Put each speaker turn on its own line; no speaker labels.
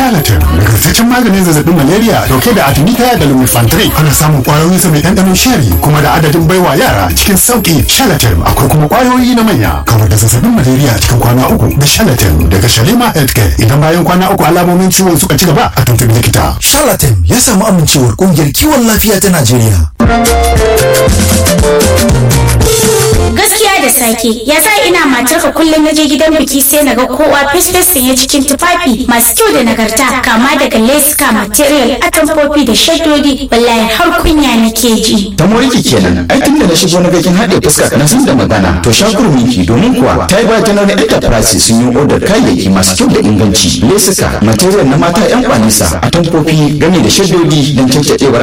charlatan nagartaccen maganin zazzabin malaria dauke da artemisia da lumefantrine ana samun kwayoyin sa mai ɗanɗanon sheri kuma da adadin baiwa yara cikin sauki charlatan akwai kuma kwayoyi na manya kawar da zazzabin malaria cikin kwana uku da charlatan daga shalima healthcare idan bayan kwana uku alamomin ciwon suka ci gaba a tuntubi likita
charlatan ya samu amincewar kungiyar kiwon lafiya ta najeriya
gaskiya da sake ya sa ina matarka kullum na je gidan biki sai na ga kowa fesfes sanye cikin tufafi masu kyau da nagarta kama daga leska material atamfofi da shaddodi wallahi har kunya nake ji
ta moriki kenan ai tun da na shigo na ga kin haɗe fuska na san da magana to shakur miki domin kuwa ta yi ba general enterprise sun yi odar kayayyaki masu kyau da inganci lesuka material na mata yan kwanisa atamfofi gami da shaddodi don cancaɗewar